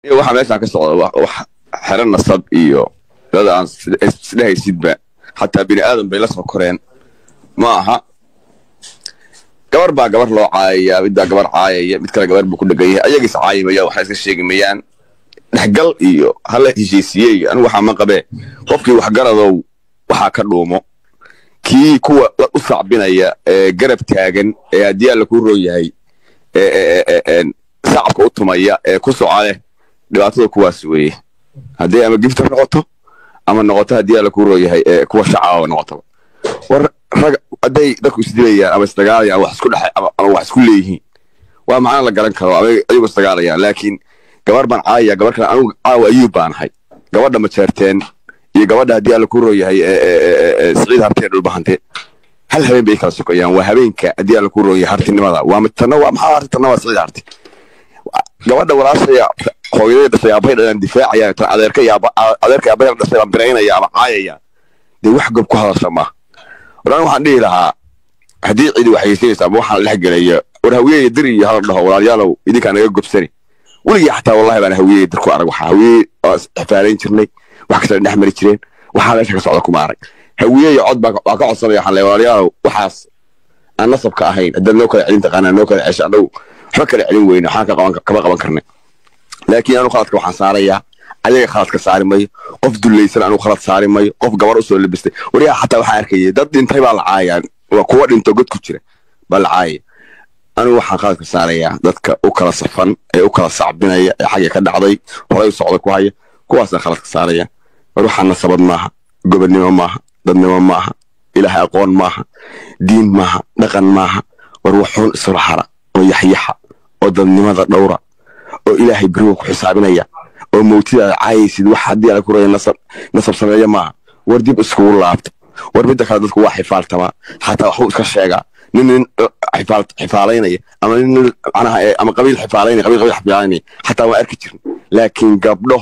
waxa meeshaan ka socda wax xero nasab iyo dad aan isdhehaysidba xataa bini aadan bay la soo koreen ma aha gabar baa gabar loo caayaya midbaa gabar caayaya mid kale gabar buu ku dhegan yahay ayagiis caayimaya waxay iska sheegi mayaan dhexgal iyo hala heshiisiye anigu waxaa ma qabee qofkii waxgaradow waxaa ka dhuumo kii kuwa u sacbinaya ee garab taagan ee haddii alla kuu roon yahay sacabka u tumaya ee ku socale dhibaatada kuwaas weeye haddii ama gifta noqoto ama noqoto haddii alla kuu roon yahay kuwa shacaba noqotaba war rag hadday dadku isdilayaan ama isdagaalayaan wax isku dhexe ama wax isku leeyihiin waa macna la garan karo ama ayagu isdagaalayaan laakiin gabar baan caayaya gabar kale anigu caawa ayuub baan ahay gabadha majeerteen iyo gabadha haddii alla kuu roon yahay siciid hartee dhulbahante hal habeen bay kala sokayaan waa habeenka haddii alla kuu roon yahay hartinimada waa tanna waa maxaa harti tanna waa siciid harti gabadha walaashaya hooyadee dhashay aabbahay dhalaan difaacayaan tan adeerka iyo adeerka aabbahay dhashay baan biraynaya ama caayaya dee wax gob ku hadasha maaha waraan waxaan dhihi lahaa haddii cidi waxayeysanaysa ama waxaan dhex gelaya war hawiyey dir iyo hala dhaho walaalyaalow idinkaa naga gobsani weligii xataa wallahi baan hawiyey dir ku arag waxa hawiyey ixfaalayn jirnay wax kasta dhex mari jireen waxaa meesha ka socda kuma arag hawiye iyo cod baa ka codsanaya waxaan leeyahay walaalyaalow waxaas aan nasabka ahayn haddaad noo kala celin taqaanaa noo kala cesha annagu waxba kala celin weyne waxaan kama qaban karnay laakiin anu khaladka waxaan saarayaa ayaga khaladka saari mayo qof dullaysan anu khalad saari mayo qof gabar usoo labistay wariyaa xataa waxaan arkayay dad dhintay baa la caayaan waa kuwa dhinto god ku jira baa la caayaya anigu waxaan khaladka saarayaa dadka u kala safan ee u kala sacbinaya ee xagga ka dhacday horay u socda ku haya kuwaasaan khaladka saaraya war waxaan nasabad maaha gobonnimo maaha dadnimo maaha ilaahay aqoon maaha diin maaha dhaqan maaha war waxuun isla hara oo yaxyaxa oo dadnimada dhowra oo ilaahay beriga ku xisaabinaya oo mawtidaada caayaysid wax haddii ala ku raya nasab sameeya maaha war dib iskugu laabta war midda kale dadku waa xifaaltamaa xataa waxbuu iska sheegaa nin nin xifaalaynaya ama nin manaha ama qabiil xifaalaynaya qabiil qabiil xifaalaynaya xataa waan arki jirin laakiin gabdho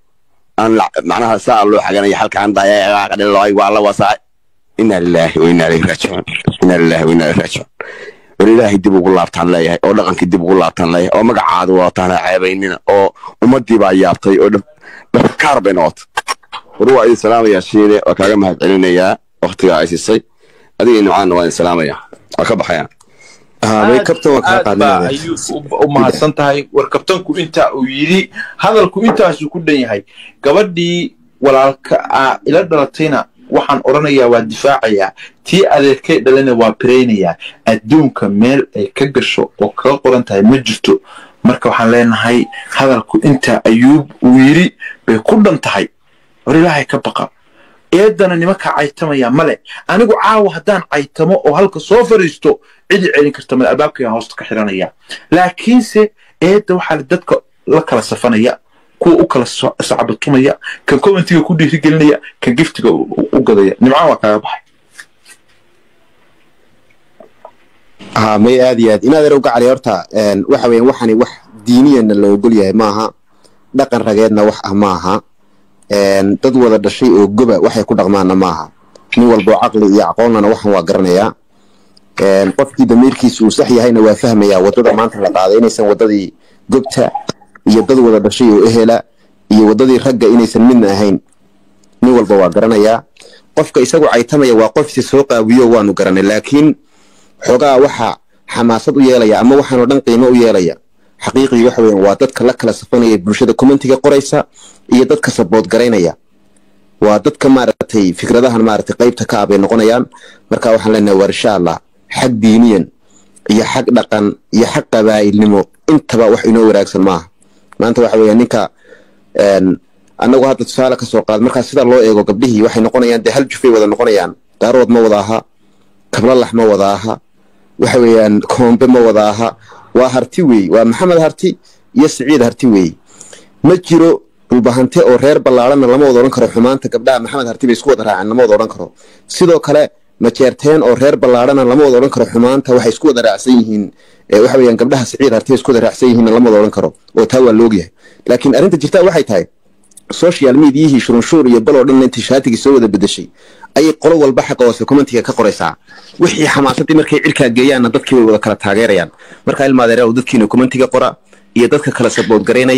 aan macnaha saa loo xaganaya halkaan dayaqadhiloy waa la wasaa inaa lilaahi wa inaa ilayhi raajicuun inaa lilaahi wa inaa ilayhi raajicuun war ilaahay dib ugu laabtaan leeyahay oo dhaqankii dib ugu laabtaan leeyahay oo magacaada wadataan ha ceebaynina oo ummaddii baa yaabtay oo dhafkaar bay noqotay war waa idin salaamayaa shiine waa kaaga mahad celinayaa waktigaa ay siisay adiga nucaanna waa idin salaamayaa waa ka baxayaan aad baa ayuu u mahadsan tahay war kabtanku intaa uu yidhi hadalku intaasuu ku dhan yahay gabadhii walaalka ila dhalatayna waxaan odhanayaa waa difaacayaa tii adeerkay dhalana waa biraynayaa adduunka meel ay ka gasho oo kaga qoran tahay ma jirto marka waxaan leenahay hadalku intaa ayuub uu yidhi bay ku dhan tahay war ilaahay ka baqa eedana nimankaa caytamaya male anigu caawa haddaan caytamo oo halka soo fariisto cidi celin karta male albaabkayaan hoosta ka xiranaya laakiinse eedda waxaa dadka la kala safanaya kuwa u kala sacbatumaya kan commentiga ku dhiirigelinaya kan giftiga u gadaya nimcaan waa kaaga baxay ha may aad iyo aad inaad erowga cali horta waxa weeyaan waxani wax diiniyana la ogol yahay maaha dhaqan rageedna wax ah maaha dad wada dhashay oo goba waxay ku dhaqmaanna maaha nin walboo caqli iyo aqoonnana waxan waa garanayaa qofkii damiirkiisa uu sax yahayna waa fahmayaa waddada maanta la qaaday inaysan waddadii gobta iyo dad wada dhashay oo ehela iyo waddadii ragga inaysan midna ahayn nin walba waa garanayaa qofka isagu caytamaya waa qofsi soo qaawiyo waanu garanay laakiin xoogaa waxa xamaasad u yeelaya ama waxaanoo dhan qiimo u yeelaya xaqiiqii waxa weeyaan waa dadka la kala safanaya bulshada commentiga qoraysa iyo dadka sabood garaynaya waa dadka maaragtay fikradahan maaragtay qaybta ka ah bay noqonayaan marka waxaan leenahay war insha allah xag diiniyan iyo xag dhaqan iyo xag qabaa'ilnimo intaba wax inoo wanaagsan maaha maanta waxa weeyaan ninka annagu hadda tusaale ka soo qaad markaa sida loo eego gabdhihii waxay noqonayaan dee hal jufay wada noqonayaan daarood ma wada aha kablalax ma wada aha waxa weeyaan koombe ma wada aha waa harti weey waa maxamed harti iyo siciid harti weey ma jiro dhulbahante oo reer ballaarana lama wada odhan karo xumaanta gabdhaha maxamed harti bay isku wada raaceen lama wada odhan karo sidoo kale majeerteen oo reer ballaarana lama wada odhan karo xumaanta waxay isku wada raacsan yihiin waxa weeyaan gabdhaha siciid harti bay isku wada raacsan yihiin lama wada odhan karo oo taa waa loogyahay laakiin arrinta jirtaa waxay tahay social mediayihii shurunshuur iyo baloo dhan intii shaatigii soo wada bedeshay ayay qolo walba xaqa hoose commentiga ka qoraysaa wixii xamaasadii markay cirkaa geeyaanna dadkii way wada kala taageerayaan markaa ilmaadeeraa dadkiina commentiga qora iyo dadka kala sabood garaynaya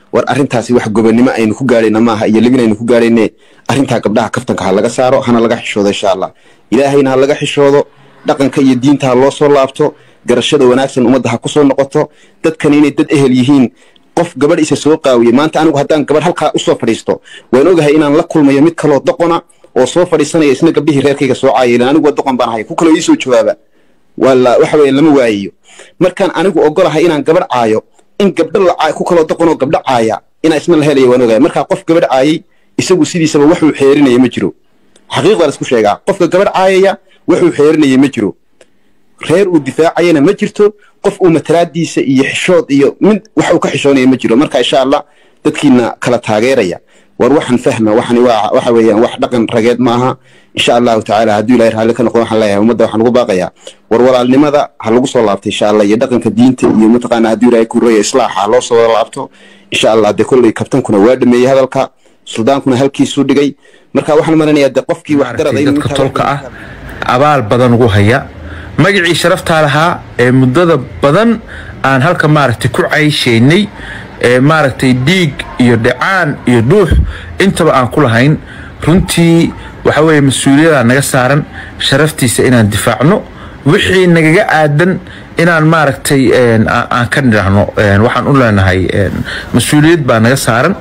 war arrintaasi wax gobonnimo aynu ku gaadhayna maaha iyo libin aynu ku gaadhayne arrintaa gabdhaha kaftanka ha laga saaro hana laga xishoodo insha allah ilaahayna ha laga xishoodo dhaqanka iyo diinta ha loo soo laabto garashada wanaagsan ummadda ha ku soo noqoto dadkan inay dad ehel yihiin qof gabadh isa soo qaawiyey maanta anigu haddaan gabadh halkaa usoo fadhiisto waan ogahay inaan la kulmayo mid kaloo doqona oo soo fadhiisanaya isna gabdhihii reerkayga soo caayay anigu waa doqon baan ahay ku kaloo iisoo jawaaba wala waxa weeye lama waayayo markaan anigu ogolahay inaan gabadh caayo in gabdho la caayo ku kaloo doqonoo gabdho caaya inaa isna la helaya waan ogahay markaa qof gabadh caayay isagu sidiisaba waxuu xeerinaya ma jiro xaqiiqda la isku sheegaa qofka gabadh caayaya wuxuu xeerinaya ma jiro reer uu difaacayana ma jirto qof uu matalaadiisa iyo xishood iyo mid wax uu ka xishoonaya ma jiro marka insha allah dadkiina kala taageeraya war waxan fahma waxani waa waxa weeyaan wax dhaqan rageed maaha insha allahu tacaala hadduu ilahay raalli ka noqdo waxaan leeyahay ummadda waxaan ugu baaqayaa war walaalnimada ha lagu soo laabto insha allah iyo dhaqanka diinta iyo mataqaana hadduu ilahay ku raya islaaxa ha loo soo wada laabto insha allah dee kolley kabtankuna waa dhameeyey hadalka suldaankuna halkiisuu dhigay marka waxaan maranayaa dee qofkii waxgarada dadka tolka ah abaal badan ugu haya magacii sharaftaa lahaa ee muddada badan aan halka maaragtay ku cayshaynay ee maaragtay dhiig iyo dhacaan iyo dhuux intaba aan ku lahayn runtii waxa weeye mas-uuliyada naga saaran sharaftiisa inaan difaacno wixii nagaga aadan inaan maaragtay aan ka nidhaahno waxaan u leenahay mas-uuliyad baa naga saaran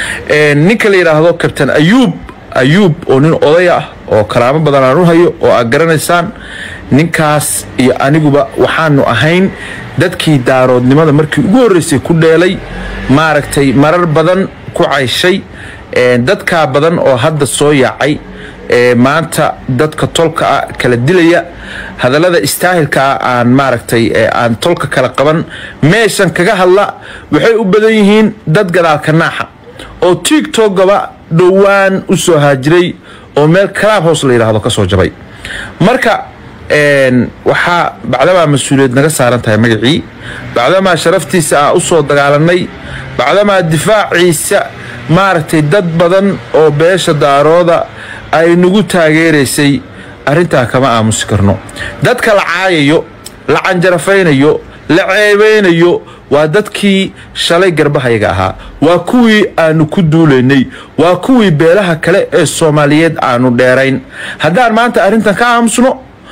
ninka la yidhaahdo kabtan ayuub ayuub oo nin oday ah oo karaamo badan aan u hayo oo aad garanaysaan ninkaas iyo aniguba waxaanu ahayn dadkii daaroodnimada markii ugu horreysay ku dheelay maaragtay marar badan ku cayshay dadkaa badan oo hadda soo yaacay maanta dadka tolka ah kala dilaya hadallada istaahilka ah aan maaragtay aan tolka kala qaban meeshan kaga hadla waxay u badan yihiin dad gadaalka naaxa oo tiktokgaba dhowaan u soo haajiray oo meel kalaab hoos la yidhaahdo ka soo jabay marka waxaa bacdamaa mas-uuliyad naga saaran tahay magacii bacdamaa sharaftiisa aan u soo dagaalanay bacdamaa difaaciisa maaragtay dad badan oo beesha daarooda ay nagu taageeraysay arrintaa kama aamusi karno dadka la caayayo la canjarafaynayo la ceebaynayo waa dadkii shalay garbahayaga ahaa waa kuwii aanu ku duulaynay waa kuwii beelaha kale ee soomaaliyeed aanu dheerayn haddaan maanta arrintan ka aamusno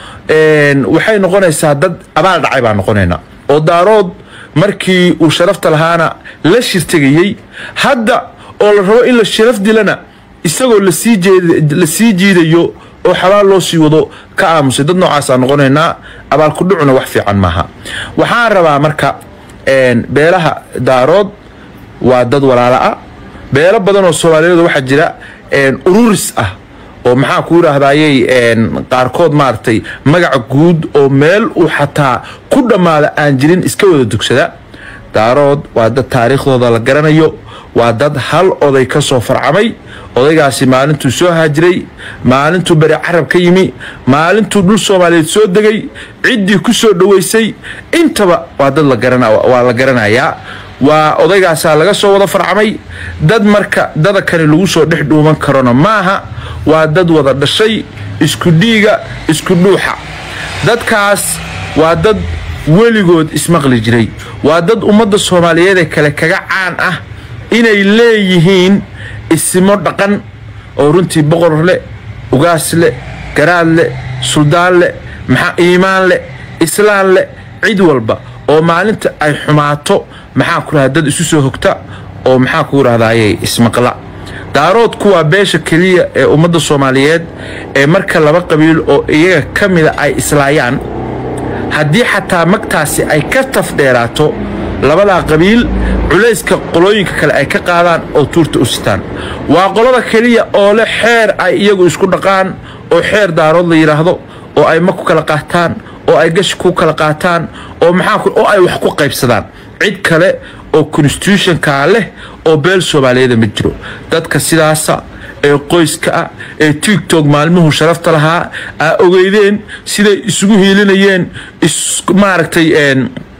waxay noqonaysaa dad abaal dhacay baan noqonaynaa oo daarood markii uu sharafta lahaana la shirtegayey hadda oo la rabo in la sharaf dilana isagoo la sii jiidayo oo xabaal loo sii wado ka aamusay dad noocaasaan noqonaynaa abaalkudhucuna wax fiican maaha waxaan rabaa marka beelaha daarood waa dad walaala ah beelo badan oo soomaaliyeed waxaa jira ururis ah oo maxaa ku yidhaahdayey qaarkood maaragtay magaca guud oo meel uu xataa ku dhammaada aan jirin iska wada dugsada daarood waa dad taariikhdooda la garanayo waa dad hal oday ka soo farcamay odaygaasi maalintuu soo haajiray maalintuu beri carab ka yimi maalintuu dhul soomaaliyeed soo degay ciddii ku soo dhoweysay intaba waa dad waa la garanayaa waa odaygaasaa laga soo wada farcamay dad marka dadakani lagu soo dhex dhuuman karona maaha waa dad wada dhashay isku dhiiga isku dhuuxa dadkaas waa dad weligood ismaqli jiray waa dad ummadda soomaaliyeedee kale kaga caan ah inay leeyihiin isimo dhaqan oo runtii boqor leh ugaas leh garaad leh suldaan leh maxaa iimaan leh islaan leh cid walba oo maalinta ay xumaato maxaa ku rahda dad isu soo hogta oo maxaa ku yidhahdayey ismaqla daaroodku waa beesha keliya ee ummadda soomaaliyeed ee marka laba qabiil oo iyaga ka mida ay islaayaan haddii xataa magtaasi ay ka tafdheeraato labadaa qabiil culayska qolooyinka kale ay ka qaadaan oo tuurta u sitaan waa qolada keliya oo leh xeer ay iyagu isku dhaqaan oo xeer daarood la yidhaahdo oo ay mag ku kala qaataan oo ay gashi ku kala qaataan oo maxaa oo ay wax ku qaybsadaan cid kale oo constitutionkaa leh oo beel soomaaliyeeda ma jiro dadka sidaasa ee qoyska ah ee tigtog maalmuhu sharafta lahaa aa ogeydeen siday isugu hiilinayeen maaragtay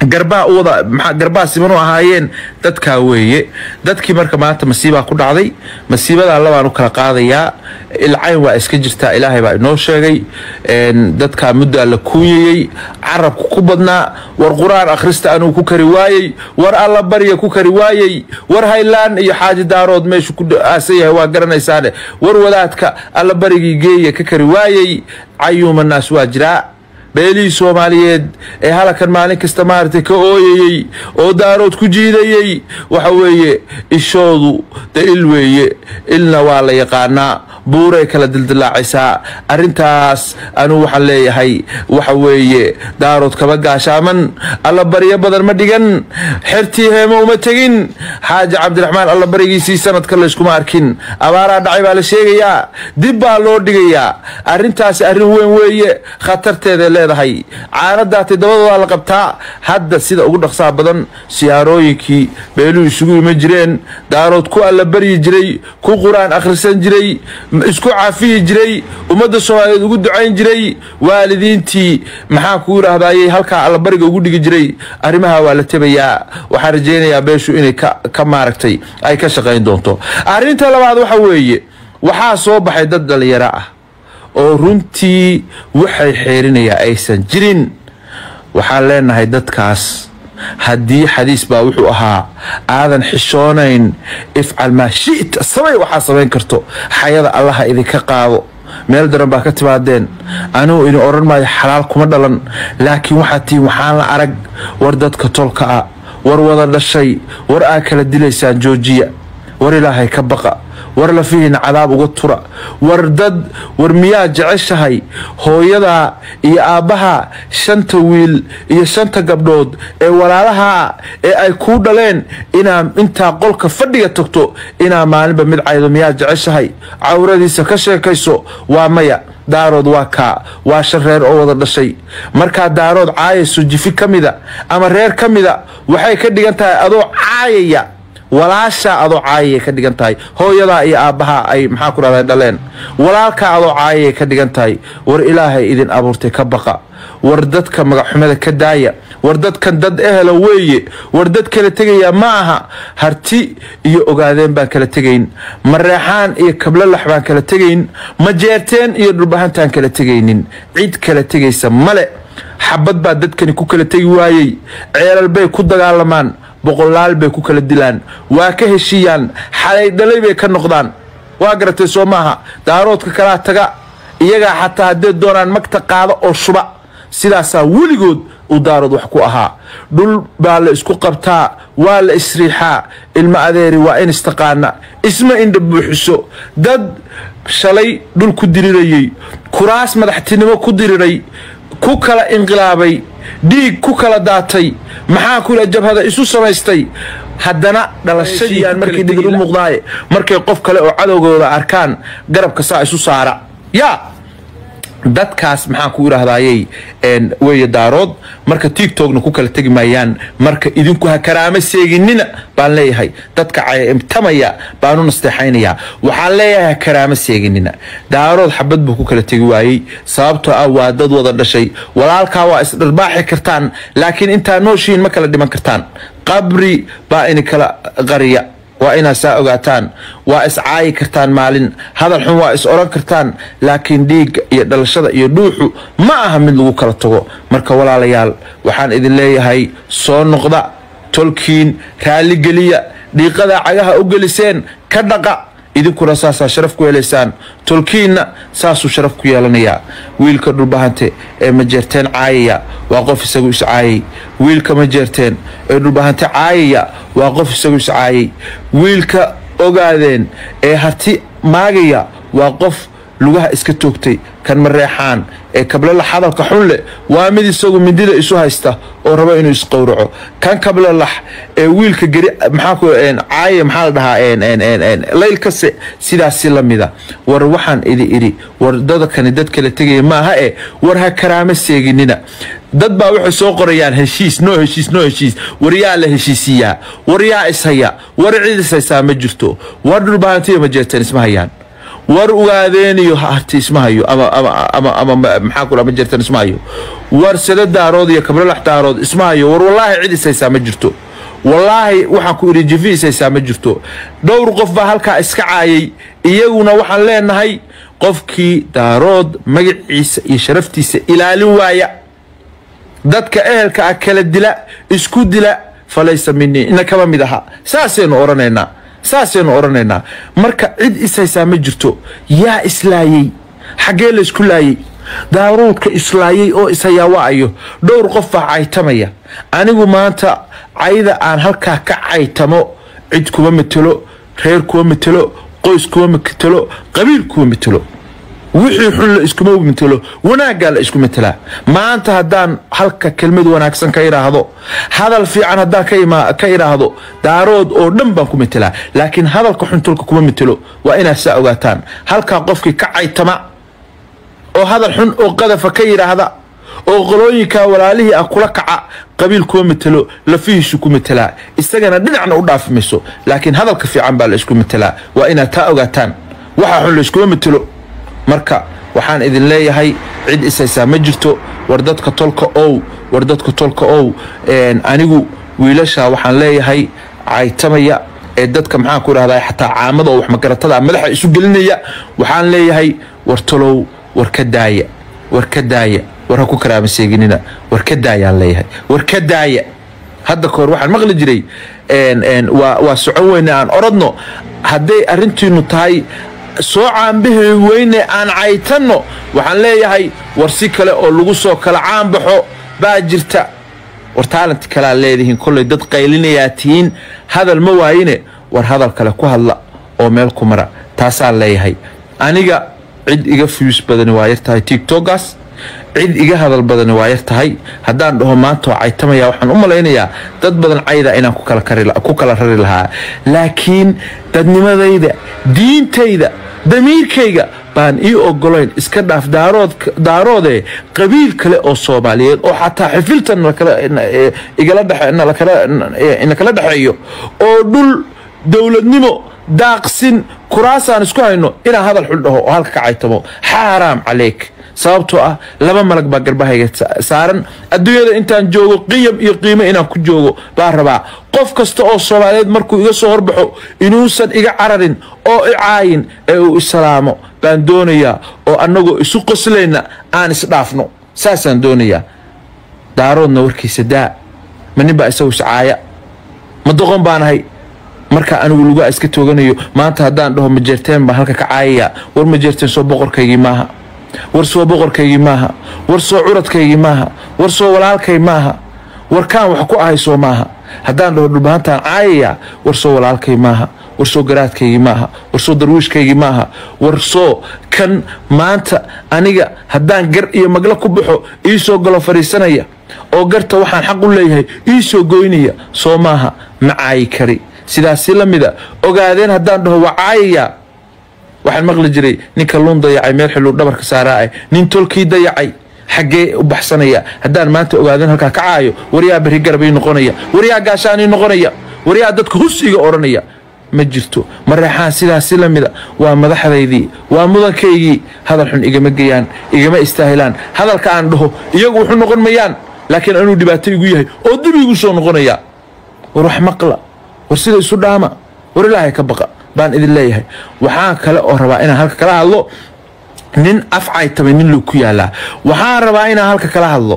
garbaa u wada maxaa garbaa siman u ahaayeen dadkaa weeye dadkii marka maanta masiibaa ku dhacday masiibadaa labaan u kala qaadayaa ilcayn waa iska jirtaa ilaahay baa inoo sheegay een, dadkaa muddaa la kuunyayey carabku ku badnaa war qur-aan akhrista anuu ku kari waayey war alla barya ku kari waayey war haylaan iyo xaaji daarood meeshu ku aasan yahay waa garanaysaane war wadaadka alla barigii geeya ka kari waayey cayuuma naas waa jiraa beelihii soomaaliyeed ee halakan maalin kasta maaragtay ka ooyayey oo daarood ku jiidayey waxa weeye ishoodu de il weeye ilna waa la yaqaanaa buuray kala dildilaacaysaa arrintaas anuu waxaan leeyahay waxa weeye daarood kaba gaashaaman alla baryo badan ma dhigan xertii heemo uma tegin xaaji cabdiraxmaan alla barigiisii sanadka layskuma arkin abaaraa dhacay baa la sheegayaa dib baa loo dhigayaa arrintaasi arrin weyn weeye khatarteeday leedahay caanadaatay dabadoodaa la qabtaa hadda sida ugu dhaqsaha badan siyaarooyinkii beeluhu isugu iman jireen daarood ku alla baryi jiray ku qur-aan akhrisan jiray isku cafiyi jiray ummadda soomaaliyeed ugu ducayn jiray waalidiintii maxaa ku yidhaahdayey halkaa allabariga ugu dhigi jiray arrimaha waa la tebayaa waxaan rajaynayaa beeshu inay ka ka maaragtay ay ka shaqayn doonto arrinta labaad waxa weeye waxaa soo baxay dad dhalinyaro ah oo runtii waxay xeerinayaa aysan jirin waxaan leenahay dadkaas haddii xadiis baa wuxuu ahaa aadan xishoonayn ifcal maa shita samay waxaa samayn karto xayada allaha idinka qaado meel daran baa ka timaadeen anugu idin odhan maayo xalaal kuma dhalan laakiin waxaad tihiin waxaan la arag war dadka tolka ah war wada dhashay war aa kala dilaysaan joojiya war ilaahay ka baqa war lafihiina cadaab uga tura war dad war miyaa jeceshahay hooyadaa iyo aabbaha shanta wiil iyo shanta gabdhood ee walaalaha ee ay kuu dhaleen inaa intaa qolka fadhiga tagto inaa maalinba mid caydo miyaa jeceshahay cawradiisa ka sheekayso waa maya daarood waa kaa waa shan reer oo wada dhashay markaa daarood caayayso jifi ka mida ama reer ka mida waxay ka dhigan tahay adoo caayaya walaashaa adoo caayayay ka dhigan tahay hooyadaa iyo aabbahaa ay maxaa ku dhahday dhaleen walaalkaa adoo caayayay ka dhigan tahay war ilaahay idin abuurtay ka baqa war dadka magaxxumada ka daaya war dadkan dad ehela weeye war dad kala tegaya ma aha harti iyo ogaadeen baan kala tegayn mareexaan iyo kablolax baan kala tegayn majeerteen iyo dhulbahantaan kala tegaynin cid kala tegaysa male xabad baa dadkani ku kala tegi waayey ceelal bay ku dagaalamaan boqolaal bay ku kala dilaan waa ka heshiiyaan xalay dhalay bay ka noqdaan waa garatay soo maaha daaroodka kalaa taga iyagaa xataa haddee doonaan magta qaada oo shuba sidaasaa weligood uu daarood wax ku ahaa dhul baa la isku qabtaa waa la isriixaa ilmo adeeri waa in istaqaana isma indha buuxiso dad shalay dhul ku dirirayey kuraas madaxtinimo ku diriray ku kala inqilaabay dhiig ku kala daatay maxaa kula jabhada isu samaystay haddana dhalashadiiaan markay dhigid u muuqdaaye markay qof kale oo cadowgooda arkaan garabka saa isu saara yaa dadkaas maxaan ku idhaahdayey weeye daarood marka tiktokna ku kala tegi maayaan marka idinku ha karaama seeginina baan leeyahay dadka cayimtamaya baanu nasteexaynayaa waxaan leeyahay ha karaama seeginina daarood xabad buu ku kala tegi waayey sababtoo ah waa dad wada dhashay walaalkaa waa isdharbaaxi kartaan laakiin intaa nooshihiin ma kala dhiman kartaan qabri baa ini kala qariya waa inaad saa ogaataan waa is caayi kartaan maalin hadal xun waa is oran kartaan laakiin dhiigga iyo dhalashada iyo dhuuxu ma aha mid lagu kala tago marka walaalayaal waxaan idin leeyahay soo noqda tolkiin raalligeliya dhiiqadaa cagaha u geliseen ka dhaqa idinkuna saasaa sharaf ku helaysaan tolkiinna saasuu sharaf ku yeelanayaa wiilka dhulbahante ee majeerteen caayaya waa qof isagu is caayay wiilka majeerteen ee dhulbahante caayaya waa qof isagu is caayay wiilka ogaadeen ee harti maagaya waa qof lugaha iska toogtay kan mareexaan ee kablalax hadalka xun leh waa mid isagu mindida isu haysta oo raba inuu isqowraco kan kablalax ee wiilka geri maxaa ku caaye maxaa la dhahaa laylkase sidaasi la mida war waxaan idi idhi war dadkani dad kala tegaya maaha e war ha karaama seeginina dad baa waxay soo qorayaan heshiis noo heshiis noo heshiis war yaa la heshiisiyaa war yaa ishaya war cid ishaysaa ma jirto war dhulbahantiya ma jeerteen isma hayaan war ugaadeeniyo harti isma hayo ama ama ama ama maxaa kula ma jirtan isma hayo war sada daarood iyo kabralax daarood isma hayo war wallaahi cid ishaysaa ma jirto wallaahi waxaan ku idhi jifi ishaysaa ma jirto dhowr qof baa halkaa iska caayay iyaguna waxaan leenahay qofkii daarood magaciisa iyo sharaftiisa ilaalin waaya dadka ehelka ah kala dila isku dila falaysa minii ina kama mid aha saasaynu odhanaynaa saasaynu odhanaynaa marka cid ishaysaa ma jirto yaa islaayey xaggee laysku laayey daaruudka islaayey oo ishayaa waayo dhowr qof baa caytamaya anigu maanta cayda aan halkaa ka caytamo cid kuma matelo reer kuma matelo qoys kuma matelo qabiil kuma matelo wixii xun la iskuma matelo wanaaggaa la isku matelaa maanta haddaan halka kelmad wanaagsan ka idhaahdo hadal fiican haddaan ka idhaahdo daarood oo dhan baan ku matelaa laakiin hadalka xuntulka kuma matelo waa inaad saa ogaataan halkaa qofkii ka caytama oo hadal xun oo qadafa ka yidhaahda oo qolooyinkaa walaalihii ah kula kaca qabiil kuma matelo lafihiisu ku matelaa isagana dhinacna u dhaafi mayso laakiin hadalka fiican baa la isku matelaa waa inaad taa ogaataan waxa xun la iskuma matelo marka waxaan idin leeyahay cid ishaysaa ma jirto war dadka tolka ow war dadka tolka ow anigu wiilasha waxaan leeyahay caytamaya ee dadka maxaan ku idhahdaa xataa caamada oo waxmagaratada madaxa isu gelinaya waxaan leeyahay war tolow war ka daaya war ka daaya war ha ku karaama seeginina war ka daayaan leeyahay war ka daaya hadda kahor waxaan maqli jiray waa socon weyne aan orodno hadday arrintiinu tahay soo caanbahi weyne aan caytanno waxaan leeyahay war si kale oo lagu soo kala caanbaxo baa jirta war taalanti kalea leedihiin kollay dad qaylinayaa tihiin hadal ma waayine war hadal kale ku hadla oo meel ku mara taasaan leeyahay aniga cid iga fuyus badani waa yar tahay tigtogaas cid iga hadal badani waa yar tahay haddaan dhaho maanta oo caytamaya waxaan u malaynayaa dad badan cayda inaan ku kala rari lahaa laakiin dadnimadayda diintayda damiirkayga baan ii ogolayn iska dhaaf daaroodee qabiil kale oo soomaaliyeed oo xataa xifiltan inakala dhexeeyo oo dhul dowladnimo daaqsin kuraasaan isku hayno inaan hadal xul dhaho oo halka ka caytamo xaaraam caleyk sababtoo ah laba malag baa garbahayga saaran adduunyada intaan joogo qiyam iyo qiimo inaan ku joogo baa rabaa qof kasta oo soomaaliyeed markuu iga soo horbaxo inuusan iga cararin oo i caayin ee uu islaamo baan doonayaa oo annagoo isu qoslayna aan isdhaafno saasaan doonayaa daaroodna warkiisa daa ma nin baa isagu iscaaya ma doqon baanahay markaa anigu lugaa iska tooganayo maanta haddaan dhaho majeerteen baan halka ka caayaya war majeerteen soo boqorkaygii maaha war soo boqorkaygii maaha war soo curadkaygii maaha war soo walaalkay maaha war kaan wax ku ahay soo maaha haddaan dhaho dhulbahantaan caayaya war soo walaalkay maaha war soo garaadkaygii maaha war soo darwiishkaygii maaha war soo kan maanta aniga haddaan gar iyo maglo ku baxo ii soo galo fadhiisanaya oo garta waxaan xaq u leeyahay ii soo goynaya soo maaha ma caayi kari sidaasi la mida ogaadeen haddaan dhaho waa caayaya waxaan maqli jiray ninka luun dayacay meel xiluu dhabarka saaraa'e nin tolkii dayacay xaggee u baxsanaya haddaan maanta ogaadeen halkaa ka caayo waryaa berri garab ii noqonaya waryaa gaashaan ii noqonaya waryaa dadka hus iga odhanaya ma jirto mareexaan sidaasi la mida waa madaxdaydii waa mudankaygii hadal xun igama geyaan igama istaahilaan hadalka aan dhaho iyagu wuxu noqon mayaan laakiin anuu dhibaato igu yahay oo dib igu soo noqonaya war wax maqla war sida isu dhaama war ilaahay ka baqa baan idin leeyahay waxaan kale oo rabaa inaan halka kala hadlo nin afcaytamay nin luu ku yaalaa waxaan rabaa inaan halka kala hadlo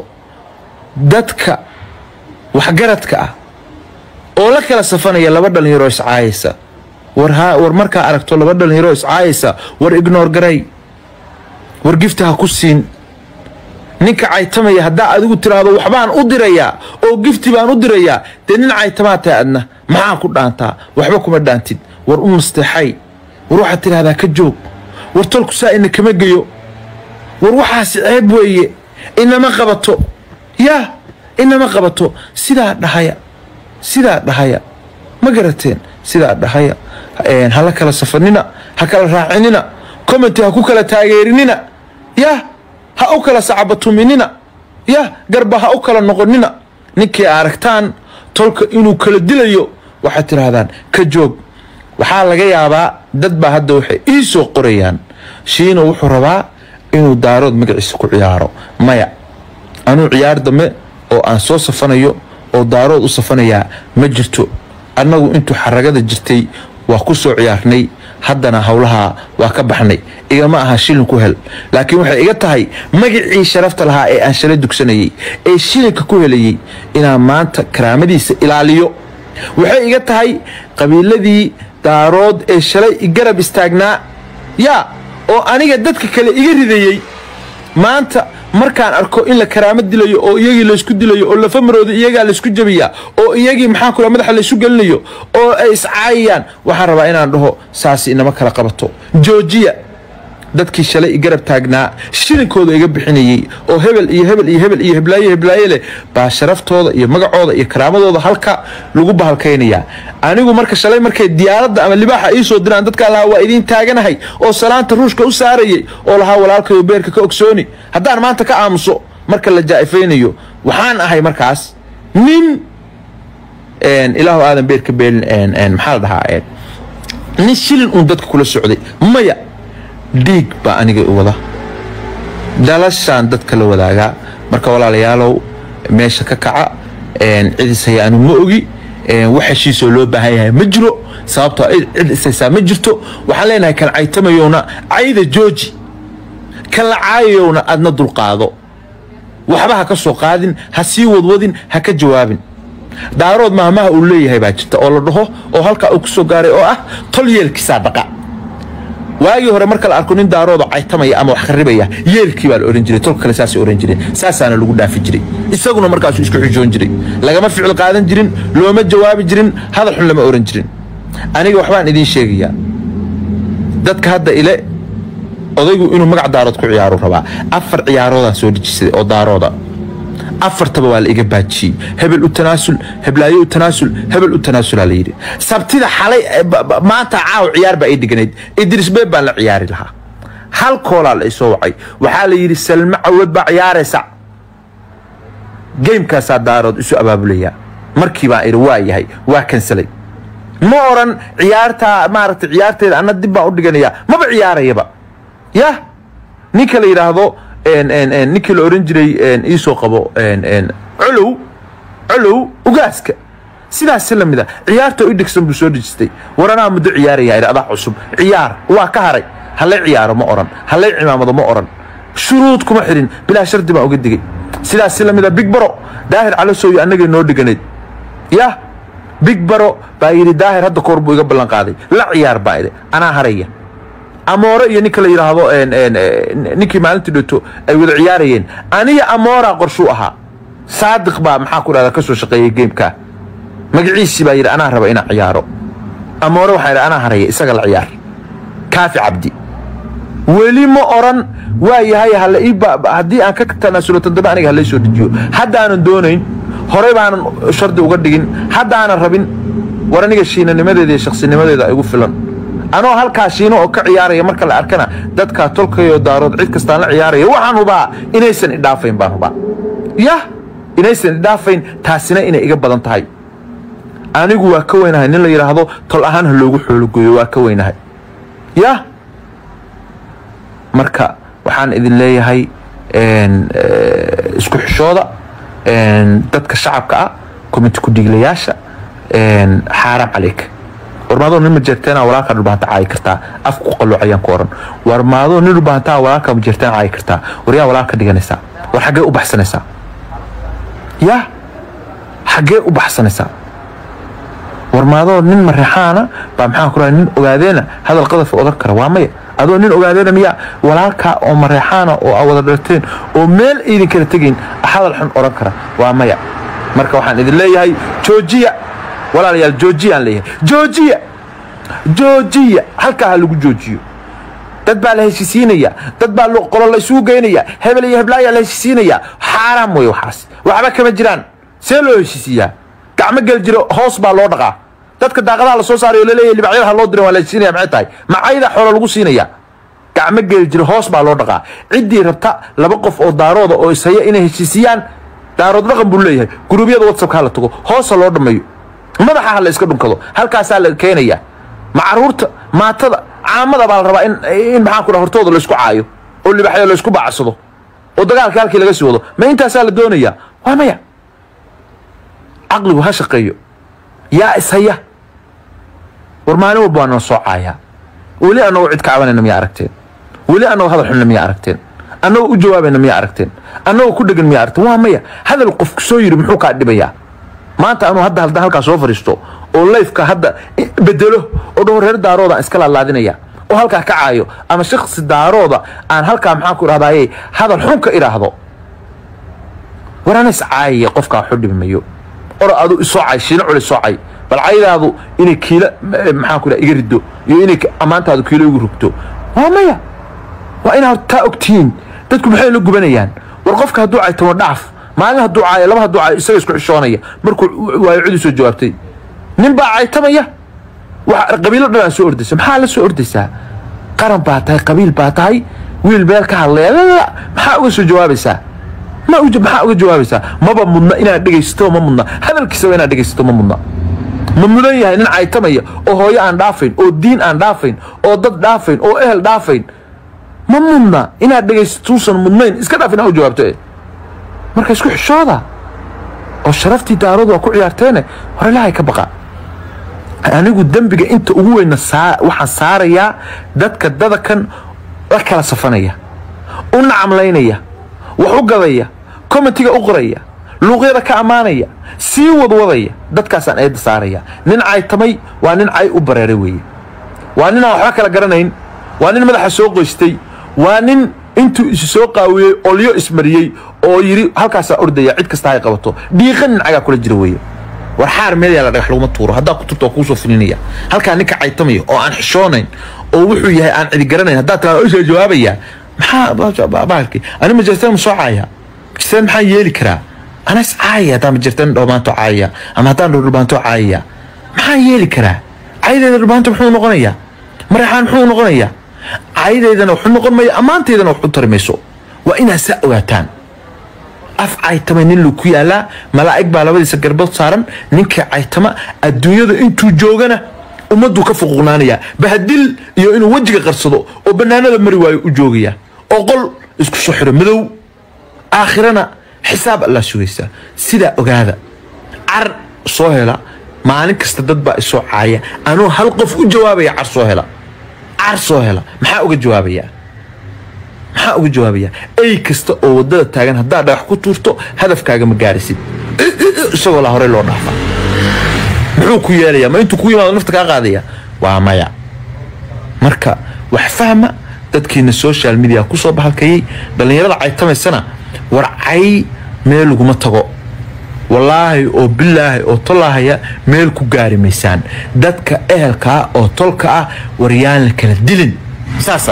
dadka waxgaradka ah oo la kala safanaya laba dhalinyaro iscaayaysa war markaa aragto laba dhalinyaro iscaayaysa war ignoor garay war gifta ha ku siin ninka caytamaya haddaa adigu tiraahdo waxbaan u dirayaa oo gifti baan u dirayaa dee nin caytamaa tahay adna maxaa ku dhaantaa waxba kuma dhaantid war u nasteexay war waxaad tidhahdaa ka joog war tolku saa ina kama geyo war waxaasi ceeb weeye inama qabato yaa inama qabato sidaa dhahaya sidaa dhahaya ma garateen sidaa dhahaya hala kala safanina ha kala raacinina commenty ha ku kala taageerinina yah ha u kala sacabatuminina yah garba ha u kala noqonina ninkii aragtaan tolka inuu kala dilayo waxaad tidhaahdaan ka joog waxaa laga yaabaa dad baa hadda waxay ii soo qorayaan shiino wuxuu rabaa inuu daarood magaciisa ku ciyaaro maya anuu ciyaar dambe oo aan soo safanayo oo daarood u safanayaa ma jirto annagu intuu xaragada jirtay waa ku soo ciyaarnay haddana howlaha waa ka baxnay igama aha shilin ku hel laakiin waxay iga tahay magacii sharafta lahaa ee aan shalay dugsanayay ee shilinka ku helayay inaan maanta karaamadiisa ilaaliyo waxay iga tahay qabiiladii daarood ee shalay garab istaagnaa yaa oo aniga dadka kale iga ridayey maanta markaan arko in la karaamo dilayo oo iyagii laysku dilayo oo lafamarooda iyagaa laysku jabiyaa oo iyagii maxaan ku madaxa laysu gelinayo oo ay iscaayayaan waxaan rabaa inaan dhaho saasi inama kala qabato joojiya dadkii shalay i garab taagnaa shilinkooda iga bixinayey oo hebel iyo hebel iyo hebel iyo heblaaye heblaaye leh baa sharaftooda iyo magacooda iyo karaamadooda halka lagu bahalkaynayaa anigu marka shalay markay diyaaradda ama libaaxa ii soo diraan dadkaa lahaa waa idiin taaganahay oo salaanta ruushka u saarayay oo lahaa walaalkayo beerka ka ogsooni haddaan maanta ka aamuso marka la jaa'ifaynayo waxaan ahay markaas nin ilaahu aadan beerka beelin maxaa la dhahaa nin shilin uun dadka kula socday maya dhiig baa aniga i wada dhalashaan dadka la wadaagaa marka walaalayaalow meesha ka kaca cidis haya anu ma ogi wax heshiisoo loo baahan yahay ma jiro sababtoo cid ishaysaa ma jirto waxaan leenahay kan caytamayowna cayda jooji kan la caayayowna adna dulqaado waxba ha ka soo qaadin ha sii wadwadin ha ka jawaabin daarood maahmaha uu leeyahay baa jirta oo la dhaho oo halkaa uu ku soo gaaray oo ah tol yeelkiisaa dhaqa waagii hore marka la arko nin daarooda caytamaya ama wax kharibaya yeelkii baa la ohan jiray tolka kale saasay ohan jireen saasaana lagu dhaafi jiray isaguna markaasuu isku xujoon jiray lagama ficil qaadan jirin looma jawaabi jirin hadal xun lama ohan jirin aniga waxbaan idiin sheegayaa dadka hadda ile odaygu inuu magac daarood ku ciyaaru rabaa afar ciyaaroodaan soo dejisaday oo daarooda afartaba waa la iga baajiyey hebel u tanaasul heblaayo u tanaasul hebel u tanaasulaa la yidhi sabtida xalay maanta caaw ciyaar baa ii dhiganayd idris beeb baan la ciyaari lahaa hal koolaa la isoo wacay waxaa la yidhi salma cawad baa ciyaaraysa geymkaasaa daarood isu abaabulayaa markii baan idhi waa yahay waa kansalay ma oran ciyaartaa maaragtay ciyaarteeda anna dib baan u dhiganayaa maba ciyaarayaba yah ninka la yidhaahdo ninkii la oran jiray iisoo qabo colow colow ugaaska sidaas la mid a ciyaarta i dhigsan buu soo dhejistay war anaa muddo ciyaaraya idhi adaa cusub ciyaar waa ka haray hallay ciyaaro ma oran hallay cimaamado ma oran shuruud kuma xirin bilaa shardi baan uga digay sidaas la mid a big baro daahir calasowi annagay noo dhiganayd yah big baro baa yidhi daahir hadda koor buu iga ballan qaaday la ciyaar baa idhi anaa haraya amoore iyo ninka la yidhaahdo ninkii maalintii dhoto ay wada ciyaarayeen aniga amoora qorshuu ahaa saadiq baa maxaa ku dhahda ka soo shaqeeyey geemkaa magaciisii baa yidhi anaa raba inaan ciyaaro amoore waxaa yidhi anaa haraya isaga la ciyaar kaafi cabdi weli ma oran waa yahay hala ii haddii aan ka tanaasulo tandambe aniga halay soo dejiyo haddaanan doonayn horey baanan shardi uga dhigin haddaanan rabin war aniga shiinanimadeeda iyo shaksinimadeeda igu filan anoo halkaa shiino oo ka ciyaaraya marka la arkana dadkaa tolkayo daarood cid kastaan la ciyaaraya waxaan hubaa inaysan idhaafayn baan hubaa yah inaysan idhaafayn taasina inay iga badan tahay anigu waa ka weynahay nin la yidhaahdo tol ahaan ha loogu xoologoyo waa ka weynahay yah marka waxaan idin leeyahay isku xishooda dadka shacabka ah komiti ku-dhiiglayaasha xaaraam caleyka warmaadoo nin majeerteena walaalka dhulbaanta caayi kartaa afka ku qalooc ayaan ku oran warmaadoo nin dhulbaantaa walaalka majeerteen caayi kartaa war yaa walaalka dhiganaysaa war xaggee u baxsanaysaa yaa xaggee u baxsanaysaa warmaadoo nin mareexaana baa maxaan ku rahay nin ogaadeena hadal qadafa odan kara waa maya adoo nin ogaadeena miyaa walaalkaa oo mareexaana oo aa wada dharteen oo meel idin kala tegayn hadal xun oran kara waa maya marka waxaan idin leeyahay joojiya walaalayaal joojiyaan leeyahay joojiya joojiya halkaa ha lagu joojiyo dad baa la heshisiinaya dad baa qolo la isugu geynaya hebel iyo heblaayaa la heshisiinaya xaaraam wey waxaas waxba kama jiraan see loo heshisiiyaa gacmo gel jiro hoos baa loo dhaqaa dadka daaqadaha la soo saaray oo laleeyahay libacyadaha loo diran waa la heshisiinaya maxay tahay macayda xoolo lagu siinaya gacmo gel jiro hoos baa loo dhaqaa ciddii rabta laba qof oo daarooda oo ishaya inay heshisiiyaan daarood dhaqan buu leeyahay guruubyada whatsappka ha la tago hoosa loo dhammeeyo madaxa ha la iska dhunkado halkaasaa la keenaya ma caruurta maatada caamada baa la rabaa in in maxaan ku dhaha hortooda laysku caayo oo libaxyo laysku bacsado oo dagaalka halkii laga sii wado ma intaasaa la doonayaa waa maya caqligu ha shaqeeyo yaa ishaya war maalin walba waa noo soo caayaa weli annagoo cid ka cabanayna miyaa aragteen weli annagoo hadal xunna miyaa aragteen annagoo u jawaabayna miyaa aragteen annagoo ku dhegan miyaa aragteen waa maya hadal qofku soo yidhi muxuu kaa dhibayaa maanta anuu hadda haldan halkaa soo fadhiisto oo layfka hadda bedelo oo dhaho reer daarooda aan iska laalaadinaya oo halkaa ka caayo ama shaksi daarooda aan halkaa maxaan ku idhahdaye hadal xun ka idhaahdo war ana is caayaya qofkaa waxu dhibi mayo or adu isoo cay shiina culi soo cay bal caydaadu inay kiila maxaan ku idhaha iga riddo iyo inay ammaantaadu kiilo igu rugto waa maya waa inaad taa ogtihiin dadku maxay la gubanayaan war qofka hadduu caytamo dhaaf maalin hadduu caayo laba hadduu caayo isaga isku xishoonaya markuu waayo cidi soo jawaabtay nin baa caytamaya wax qabiilo dhan aa soo ordaysa maxaa la soo ordaysaa qaran baa tahay qabiil baa tahay wiil beel ka hadlaya lalala maxaa uga soo jawaabaysaa ma uja maxaa uga jawaabaysaa maba mudna inaad dhegaysato ma mudna hadalkiisaba inaad dhegaysato ma mudna ma mudan yahay nin caytamaya oo hooyo aan dhaafayn oo diin aan dhaafayn oo dad dhaafayn oo ehel dhaafayn ma mudna inaad dhegaystuusan mudnayn iska dhaaf inaad u jawaabto eh marka isku xishooda oo sharaftii daarood waa ku ciyaarteene hore ilaahay ka baqa anigu dembiga inta ugu weyna saa waxaan saarayaa dadka dadakan la kala safanaya u nacamlaynaya wax u gadaya commentiga u qoraya luuqyada ka ammaanaya sii wadwadaya dadkaasaan eedda saaraya nin caytamay waa nin cay u bareeray weeye waa nin aan waxba kala garanayn waa nin madaxa soo qoystay waa nin intuu isu soo qaawiyey olyo ismariyey oo yidhi halkaasaa ordaya cid kasta hay qabato dhiiqa nin cagaa kula jira weeye war xaar meel yaala dhagax laguma tuuro haddaa ku turto waa kuusoo filinaya halkaa ninka caytamaya oo aan xishoonayn oo wuxuu yahay aan cidi garanayn haddaa tiraa isoo jawaabaya maxaa bahalkii ani majerteen ma soo caaya majerteen maxaa yeeli karaa ana is caayaya haddaan majerteen dhoomaanto caayaya ama haddaan dhulbaanto caayaya maxaa yeeli karaa caydeeda dhulbaanto muxuu noqonayaa mareexaan muxuu noqonayaa caydeydana wuxuu noqon maya ammaanteydana waxu tari mayso waa inaad saa ogaataan af caytama nin lu ku yaalaa malaa'ig baa labadiisa garbood saaran ninka caytama adduunyada intuu joogana ummadduu ka fuquqnaanayaa bahadil iyo inuu wejiga qarsado oo bannaanada mari waayo u joogaya oo qol isku soo xiro madow aakhirana xisaab allaa sugaysaa sidaa ogaada car soo hela maalin kasta dad baa isoo caaya anuu hal qof u jawaabaya car soo hela car soo hela maxaa uga jawaabayaa maxaa uga jawaabayaa ey kasta oo waddada taagan haddaad dhagax ku tuurto hadafkaaga ma gaarisid isagoo la horey loo dhaafa muxuu ku yeelayaa ma intuu ku yimaado nafta kaa qaadaya waa maya marka wax fahma dadkiina social media kusoo bahalkayay dhallinyarada caytamaysana war cay meel laguma tago wallaahi oo bilaahi oo tolaahaya meel ku gaari maysaan dadka ehelkaa oo tolka ah war yaan la kala dilin saasa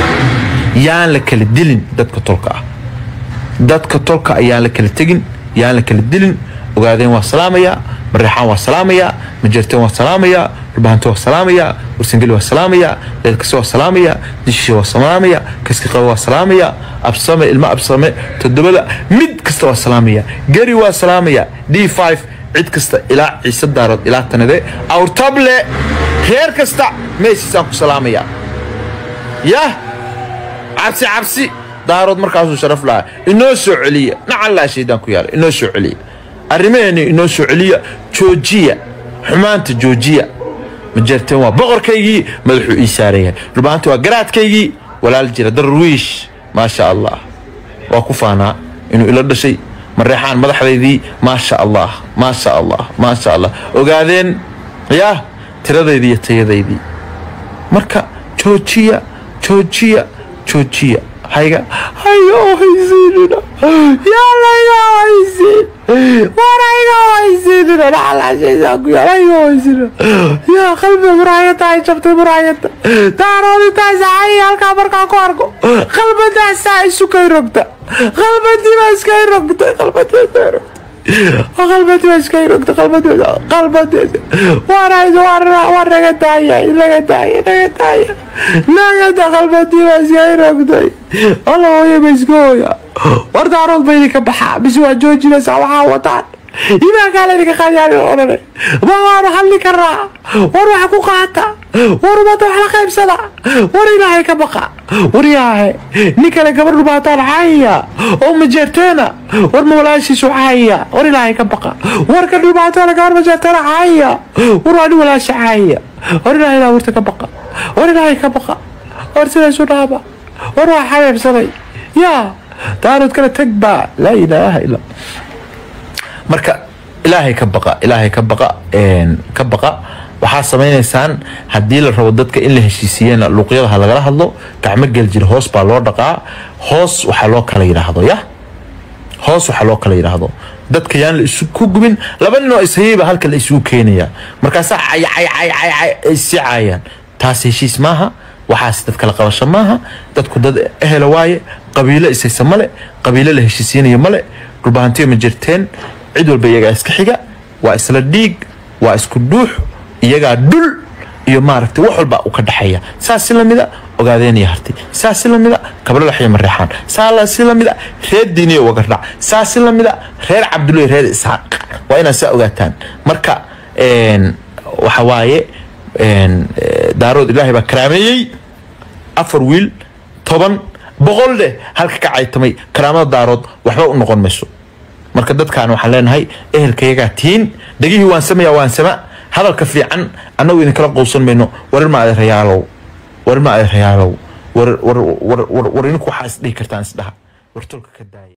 yaan la kala dilin dadka tolka ah dadka tolka ayaan la kala tegin yaan la kala dilin ogaadeen waa salaamayaa mareexaan waa salaamayaa majeerteen waa salaamayaa dhulbahanto waa salaamayaa warsangeli waa salaamayaa deedkase waa salaamayaa dishishe waa salaamayaa kaski qaba waa salaamayaa absame ilmo absame toddobada mid kasta waa salaamayaa geri waa salaamayaa d five cid kasta ilaa ciise daarood ilaa tanade awrtable reer kasta meesiisaan ku salaamayaa yah cabsi cabsi daarood markaasuu sharaf lahaa inoo soo celiya nacallaa shaydaan ku yaala inoo soo celiya arrimaheeni inoo soo celiya joojiya xumaanta joojiya majeerteen waa boqorkaygii madaxuu ii saarayahay dhulbaanta waa garaadkaygii walaal jira darwiish maasha allah waa ku faanaa inuu ila dhashay mareexaan madaxdaydii maasha allah maasha allah maasha allah ogaadeen yah tiradaydii iyo tayadaydii marka joojiya joojiya joojiya hayga hayo haysiinina yaalayo haysiin warayga haysiinina dhaxalaashaysaa ku yaal hayo haysiinina yaa qalbiga muraayada ay jabtay muraayada daaroodintaasa hay halkaa markaa ku arko qalbadaasaa isu kay rogta qalbadii baa iskay rogtay qalbadii iskay rogtay qalbadii baa iskay rogtay qalbadii qalbadii warayda waa naga daaya naga daaya naga daaya nagada qalbadii baa iskay rogtay alla hooya ba iska hooya war daarood ba idinka baxaa mise waa joojinaysaa waxaa wataan imaankaa laydinka qaadiyaan odhane ma waanu hadli karnaa war waxa ku qaata war umada wax la qaybsada war ilaahay ka baqa war yaahe nin kale gabar dhubaataan caayaya oo majeerteena war ma walaashiisu caayaya war ilaahay ka baqa war ka dhubaataana gabar majeerteena caayaya war waa nin walaashi caayaya war ilaahay ilaa warta ka baqa war ilaahay ka baqa war sidaasu dhaaba war waa xabeebsaday yaa daarood kala tag baa laa ilaaha illa marka ilaahay ka baqa ilaahay ka baqa ka baqa waxaa samaynaysaan haddii la rabo dadka in la heshiisiiyena luuqyada ha lagala hadlo gacmo geljir hoos baa loo dhaqaa hoos waxaa loo kala yidhaahdo ya hoos waxaa loo kala yidhaahdo dadka yaan la isu ku gubin laba nin oo ishayayba halka la isugu keenaya markaasaa cay cay cay cay cay ay sii caayaan taas heshiis maaha waxaas dad kala qabasho maaha dadku dad ehela waaye qabiilo ishaysa male qabiilo la heshiisiinayo male dhulbahantiyo ma jirteen cid walba iyagaa iska xiga waa isla dhiig waa isku dhuux iyagaa dhul iyo maaragtay wax walba u ka dhexeeya saas si lamida ogaadeen iyo harti saas si lamida kablalax iyo mareexaan saa si lamida reer diiniyo wagardhac saas si lamida reer cabdullahi reer isxaaq waa inaad saa ogaataan marka waxa waaye daarood ilaahay baa karaameeyey afar wiil toban boqol dheh halka ka caytamay karaamada daarood waxba u noqon mayso marka dadkaan waxaan leenahay ehelkayagaa tihiin dhegihii waan samaya waan sama hadalka fiican annagu idinkala qowsan mayno warar ma adeerayaalow warar ma adeerayaalow war war war war war idinku waxaa isdhihi kartaan isdhaha war tolka ka daaya